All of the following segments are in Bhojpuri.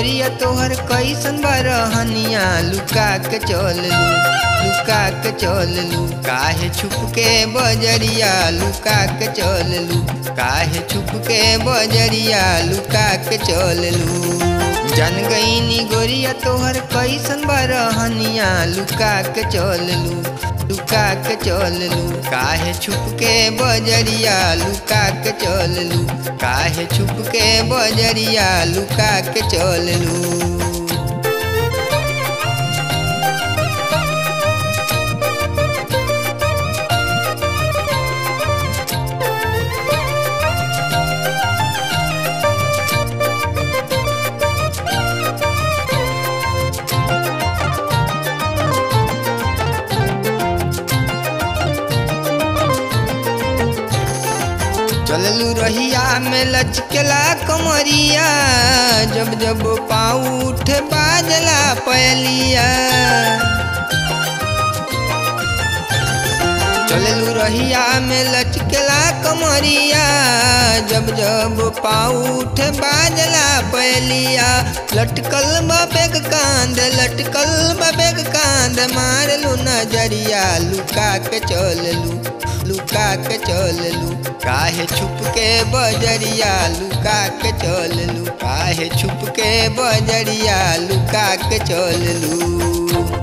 गोरिया तोहर कैसन बरहनिया लुका के चल लू लुका के चल लू काहे छुप के बजरिया लुका के चल लू काहे छुप के बजरिया लुका के चल लू जन गईनी गोरिया तोहर कैसन बरहनिया लुका के चल लू लुका के चल लू काहे छुप के बजरिया लुका के चल लू काहे छुप के बजरिया लुका के चल लू चललू रहिया में लचकेला कमरिया जब जब पाँव उठे बाजला पयलिया चललू रहिया में लचकेला कमरिया जब जब पाँव उठे बाजला पयलिया लटकल बबेग कांद लटकल बबेग कांद मारलू नजरिया लुका के चललू लुका के चललू काहे छुप के बजरिया लुका के चललू काहे छुप के बजरिया लुका के चललू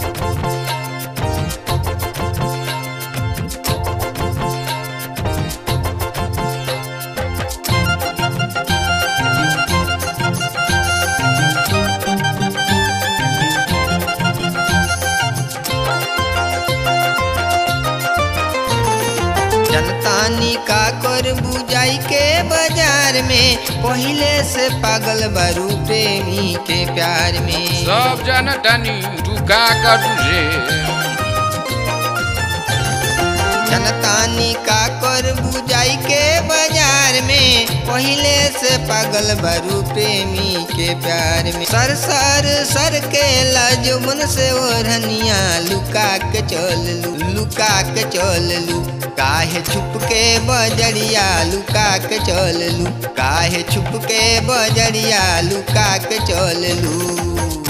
जनतानी का कर बुझाई के बाजार में पहले से पागल बारू प्रेमी के प्यार में सब जनतानी तू का करू रे जनतानी का कर बुझाई के बाजार में पहले से पागल बारू प्रेमी के प्यार में सर सर सर के लाजुमन से ओढ़निया लुका के चल लू लुका के चल लू काहे छुप के बजरिया लुका के चल लू काहे छुप के बजरिया लुका के चल लू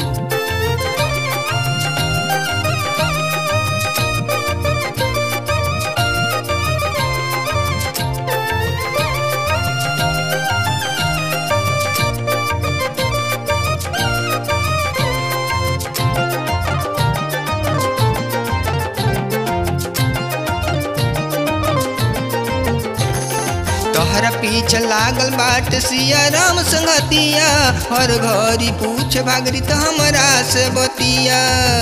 तोहरा पीछे लागल बाट सिया राम संगतिया हर घड़ी पूछ भागरी तो हमरा से बतिया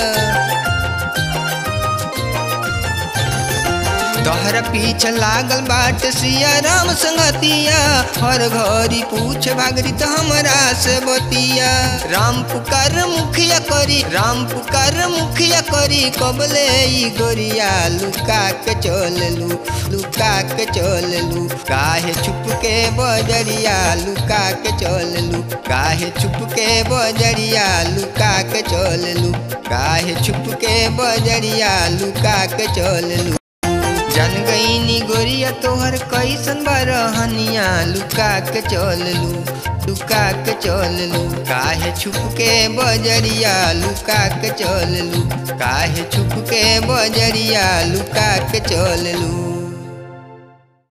तोहरा पीछे लागल बाट सिया राम संगतिया हर घड़ी पूछ भागरी तो हमरा से बतिया राम पुकार मुखिया करी राम पुकार मुखिया करी कबले ई गोरिया लुका के चल लू लुका के चल लू काहे छुप के बजरिया लुका के चल लू काहे छुप के बजरिया लुका के चल लू काहे छुप के बजरिया लुका के चल लू जन गईनी गोरिया तोहर कैसन बरहनिया लुका के चल लू लुका के चल लू काहे छुप के बजरिया लुका के चल लू काहे छुप के बजरिया लुका के चल लू